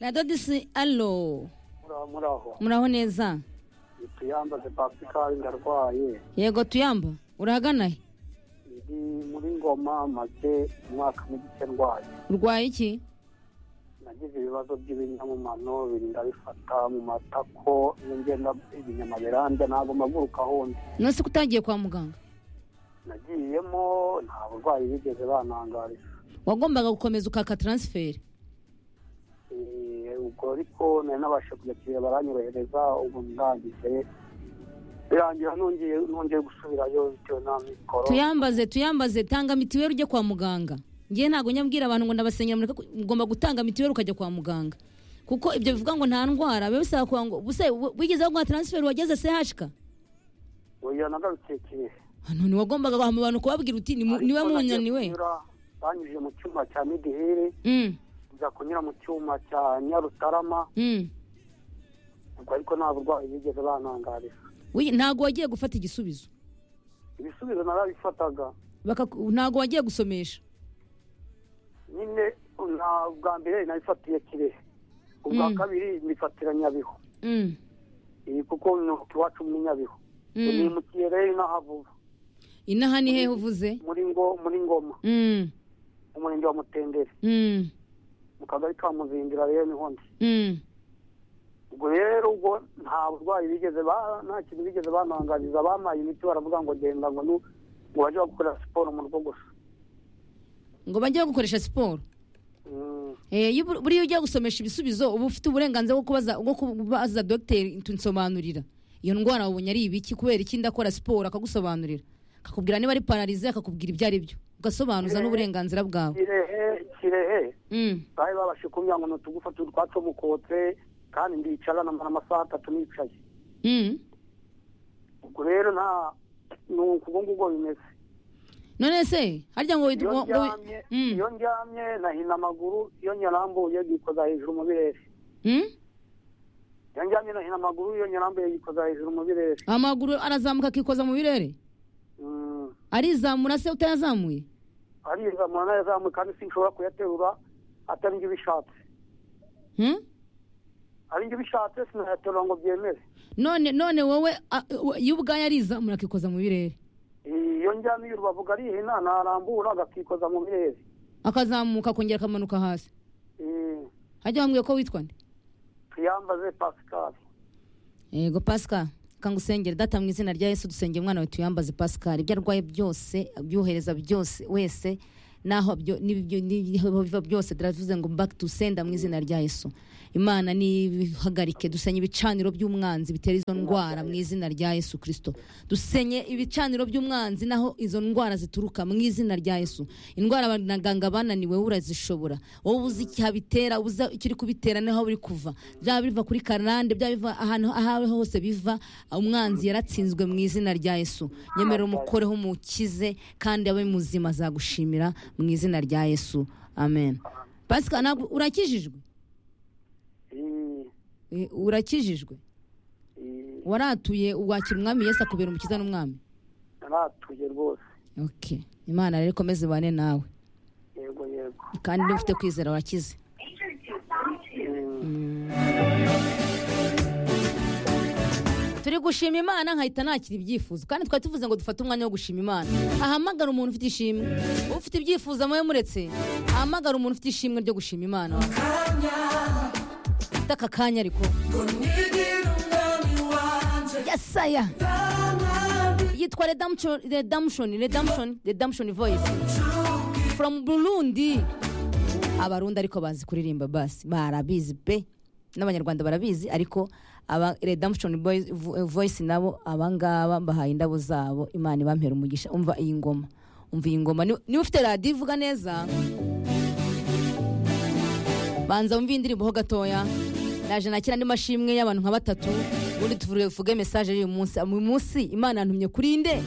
na dodisi alo muraho muraho muraho neza tuyambaze pasikari ndarwaye yego tuyamba urahagana he ndi muri ngoma maze umwaka n'igice ndwaye urwaye iki nagize ibibazo by'ibinyamumano birinda bifata mu matako iyo ngenda ibinyama birambya ntabwo mpaguruka ahundi none se ko utagiye kwa muganga nagiyemo nta burwayi bigeze banangarira wagombaga gukomeza ukaka taransiferi Eh, ubwo ariko nari nabasha kuyakira baranyorohereza ubu ndangije birangira nongeye nongeye gusubirayo bitewe n'amikoro tuyambaze tuyambaze tanga mitiweli ujye kwa muganga ngewe ntabwo nyabwira abantu ngo ndabasenyera mureke ku- ugomba gutanga mitiweli ukajya kwa muganga kuko ibyo bivuga ngo nta ndwara biba bisaba kugira ngo ubuse w- wigeze baguha taransiferi wageze sehashika oya nagarutse kirehe none wagombaga guhama abantu kubabwira uti ni mu- Ariko niwe nagiye munaniwe kunyura, banyujije mu cyuma cya midiheri Mm, njya kunyura mu cyuma cya nyarutarama mm. ubwo ariko nta burwayi bigeze banangarira Wi- ntabwo wagiye gufata igisubizo ibisubizo narabifataga Bakaku- ntabwo wagiye gusomesha nyine nta bwa mbere nabifatiye kirehe ubwa Mm. kabiri mbifatira nyabihu Mm, iyi kuko ni iwacu muri nyabihu mm. nimutiye rero inahavuba inaha ni hehe uvuze muri ngo muri ngoma Mm, umurenge wa mutendere mm, mu kagari ka muzindira rero niho ndi mm. ubwo rero ubwo nta burwayi bigeze ba- nta kintu bigeze banangariza bampaye imiti baravuga ngo genda ngo nu- ngo bajye bakora siporo mu rugo gusa ngo bajye bagukoresha siporo Mm, Eh, iyo ubur- buriya ujya gusomesha ibisubizo uba ufite uburenganzira bwo kubaza bwo kubaza dogiteri tunsobanurira iyo ndwara wabonye ari ibiki kubera iki ndakora siporo akagusobanurira akakubwira niba ari pararize akakubwira ibyo ari byo ugasobanuza n'uburenganzira bwawe kirehe kirehe Mm, bari babashe kumbwira ngo ni utugufa tu- twacomokotse kandi ndicara namara amasaha atatu nicaye mm. ubwo rero nta ni uko ngubwo bimeze none se harya ngo iyo ngo- ngo- ndyamye Mm, iyo ndyamye nahina amaguru iyo nyarambuye yikoza hejuru mu birere mm? iyo ndyamye nahina amaguru iyo nyarambuye yikoza hejuru mu birere amaguru arazamuka akikoza mu birere Mm, arizamura se utayazamuye arizamura n'ayazamuye kandi sinshobora kuyaterura atari njye ubishatse Mm? ari njye ubishatse sinayaterura ngo byemere none none wowe a- we- iyo ubwayo arizamura akikoza mu birere iyo ndyamiye urubavu arihina narambura agakikoza mu birere akazamuka akongera akamanuka hasi Eh, hajya wambwiye ko witwa nde tuyambaze pascal yego pascal kangusengera data mu izina rya yesu dusengera umwana wawe tuyambaze pascal ibyo arwaye byose abyohereza byose wese naho byo n'ibyo- n'ibiho biva byose turavuze ngo back to sender mu izina rya yesu imana nibihagarike dusenye ibicaniro by'umwanzi bitera izo ndwara mu izina rya yesu kristo dusenye ibicaniro by'umwanzi naho izo ndwara zituruka mu izina rya yesu indwara abaganga bananiwe wowe urazishobora wowe uzi icyabitera uba uzi icyo uri kubitera n'aho biri kuva byaba biva kuri karande byaba biva ahantu aho ariho hose biva umwanzi yaratsinzwe mu izina rya yesu nyemera umukoreho umukize kandi abe muzima azagushimira mu izina rya yesu amen pasika ntabwo urakijijwe Eh, Eh, urakijijwe eh, waratuye wakira umwami yesu akubera umukiza n'umwami naratuye rwose okay imana rero ikomeze ibane nawe yego yego kandi niba ufite kwizera wakize Mm. turi gushima imana nkahita nakira ibyifuzo kandi twari tuvuze ngo dufate umwanya wo gushima imana ahamagara umuntu ufite ishimwe ufite ibyifuzo amuhe muretse ahamagara umuntu ufite ishimwe ryo gushima imana ufite aka kanya ariko yesaya yitwa redemption redemption redemption redemption voice from burundi abarundi ariko bazi kuririmba basi barabizi pe n'abanyarwanda barabizi ariko aba redemption Boys- Vo- voice nabo abangaba mbahaye indabo zabo imana ibampera umugisha umva iyi ngoma umva iyi ngoma Ni- niba ufite radiyo ivuga neza banza wumve iyi ndirimbo ho gatoya naje nakira andi mashimwe y'abantu nka batatu ubundi tuvuge message y'uyu munsi uyu munsi imana yantumye kuri nde